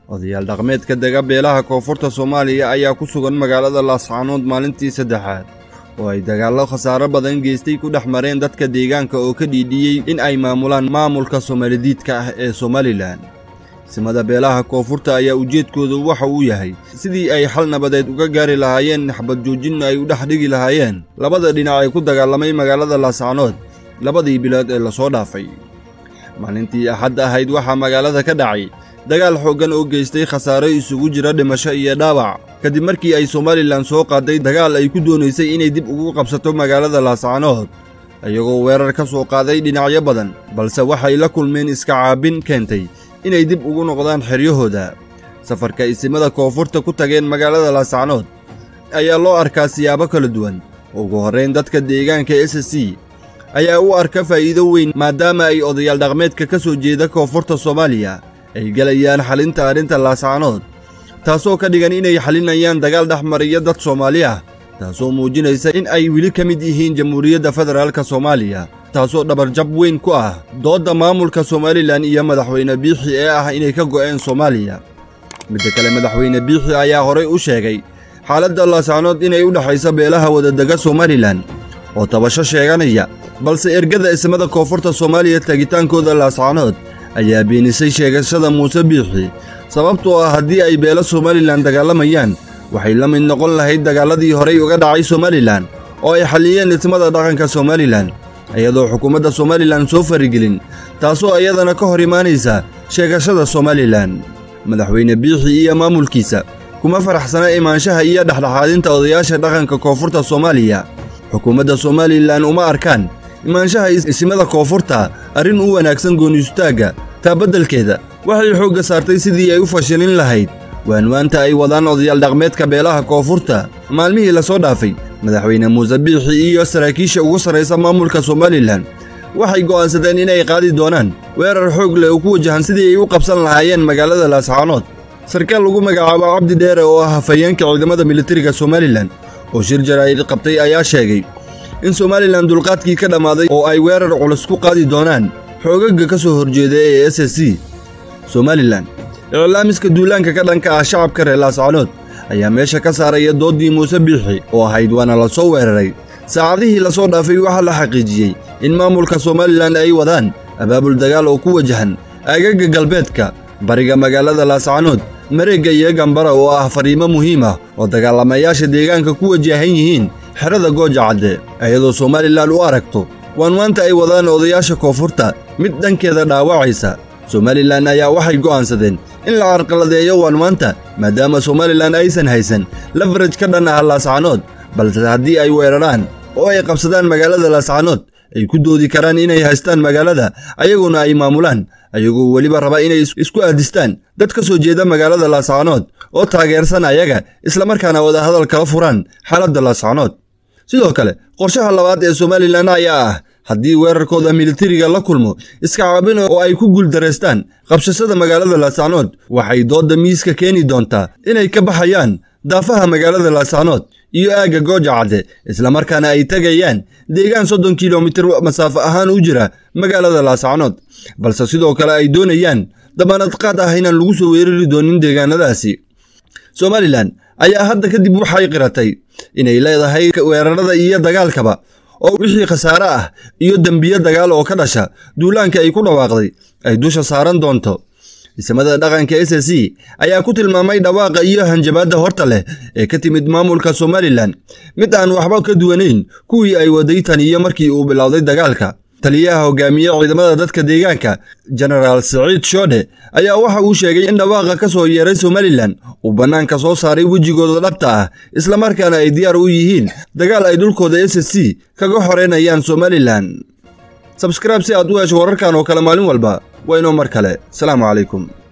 odayaal dhaqmeedka dega beelaha koonfurta soomaaliya ayaa ku sugan magaalada laascaanood maalintii saddexaad oo ay dagaallo khasaaro badan geystay ku dhex mareen dadka deegaanka oo ka dhiidhiyey in ay maamulaan maamulka soomalidiidka ah ee somalilan simada beelaha koonfurta ayaa ujeedkoodu waxa uu yahay sidii ay xal nabadeed uga gaari lahaayeen naxbad joojinna ay u dhex dhigi lahaayeen labada dhinac ee ku dagaalamay magaalada laascaanood labadii bilood ee lasoo dhaafay maalintii axad ahayd waxaa magaalada ka dhacay dagaal xooggan oo geystay khasaaro isugu jira dhimasho iyo dhaawac kadib markii ay somalilan soo qaaday dagaal ay ku doonaysay inay dib ugu qabsato magaalada laascaanood iyagoo weerar ka soo qaaday dhinacyo badan balse waxay la kulmeen iska caabin keentay inay dib ugu noqdaan xeryahooda safarka isimada koonfurta ku tageen magaalada laascaanood ayaa loo arkaa siyaabo kala duwan ugu horrayn dadka deegaanka s c ayaa u arka faa'iido weyn maadaama ay odayaal dhaqmeedka ka soo jeeda koonfurta soomaaliya ay gelayaan xalinta arrinta laascaanood taasoo ka dhigan inay xalinayaan dagaal dhex mariya dad soomaali ah taasoo muujinaysa in ay weli ka mid yihiin jamhuuriyadda federaalka soomaaliya taasoo dhabarjab weyn ku ah doodda maamulka somalilan iyo madaxweyne biixi ee ah inay ka go'een soomaaliya midda kale madaxweyne biixi ayaa horay u sheegay xaaladda laascaanood inay u dhexayso beelaha wadadega somalilan oo tabasho sheeganaya balse ergada ismada koonfurta soomaaliya tegitaankooda laascaanood ayaa beenisay sheegashada muuse biixi sababtoo ah haddii ay beelo somalilan dagaalamayaan waxay la mid noqon lahayd dagaalladii horay uga dhacay somalilan oo ay xalliyeen ismada dhaqanka somalilan iyadoo xukuumadda somalilan soo farigelin taasoo iyadana ka hor imaanaysa sheegashada somalilan madaxweyne biixi iyo maamulkiisa kuma faraxsana imaanshaha iyo dhexdhexaadinta odayaasha dhaqanka koonfurta soomaaliya xukuumadda somalilan uma arkaan imaanshaha isimada koonfurta arrin u wanaagsan gooniistaagga taa beddelkeeda waxay xoogga saartay sidii ay u fashilin lahayd waanwaanta ay wadaan odayaal dhaqmeedka beelaha koonfurta maalmihii lasoo dhaafay madaxweyne muuse biixi iyo saraakiisha ugu sarraysa maamulka somalilan waxay go'aansadeen inay qaadi doonaan weerar xoog leh oo ku wajahan sidii ay u qabsan lahaayeen magaalada laascaanood sarkaal lagu magacaabo cabdi dheere oo ah hafayeenka ciidamada militariga somalilan oo shir jaraa'id qabtay ayaa sheegay in somalilan dulqaadkii ka dhammaaday oo ay weerar culus ku qaadi doonaan xoogagga ka soo horjeeda ee s s c somalilan iclaamiska duulaanka ka dhanka ah shacabka reer laascaanood ayaa meesha ka saaraya dooddii muuse biixi oo ahayd waana la soo weeraray saacadihii lasoo dhaafay waxaa la xaqiijiyey in maamulka somalilan ay wadaan abaabul dagaal oo ku wajahan aagagga galbeedka bariga magaalada laascaanood mareegga iyo gambara oo ah fariimo muhiim ah oo dagaalamayaasha deegaanka ku wajahan yihiin xerada gooja cadde iyadoo somalilan u aragto waanwaanta ay wadaan odayaasha koonfurta mid dhankeeda dhaawacaysa somalilan ayaa waxay go'aansadeen in la carqaladeeyo waanwaanta maadaama somalilan aysan haysan lafaraj ka dhan ah laascaanood balse haddii ay weeraraan oo ay qabsadaan magaalada laascaanood ay ku doodi karaan inay haystaan magaalada ayaguna ay maamulaan ayagoo weliba raba inay isku aadistaan dad ka soo jeeda magaalada laascaanood oo taageersan ayaga islamarkaana wadahadal kala furaan xaaladda laascaanood sidoo kale qorshaha labaad ee somalilan ayaa ah haddii weerarkooda militariga la kulmo iska caabin oo ay ku guuldaraystaan qabshashada magaalada laascaanood waxay doodda miiska keeni doontaa inay ka baxayaan daafaha magaalada laascaanood iyo aagga gooja cadde islamarkaana ay tegayaan deegaan soddon kilomitir masaafo ahaan u jira magaalada laascaanood balse sidoo kale ay doonayaan dabaanadqaad ah inaan lagu soo weerari doonin deegaanadaasi somalilan ayaa hadda kadib waxay qiratay inay leedahay weerarada iyo dagaalkaba oo wixii khasaare ah iyo dembiyo dagaal oo ka dhasha duulaanka ay ku dhawaaqday ay dusha saaran doonto isimada dhaqanka s s c ayaa ku tilmaamay dhawaaqa iyo hanjabaadda horta leh ee ka timid maamulka somalilan mid aan waxba ka duwanayn kuwii ay waday tan iyo markii uu bilowday dagaalka taliyaha hogaamiye ciidamada dadka deegaanka jenaraal siciid shoodhe ayaa waxa uu sheegay in dhawaaqa ka soo yeeray somalilan uu bannaanka soo saaray wejigooda dhabta ah islamarkaana ay diyaar u yihiin dagaal ay dhulkooda s s c kaga xoreynayaan somalilan sabskraib si aad u hesho wararkan oo kale maalin walba waa inoo mar kale salaamu calaykum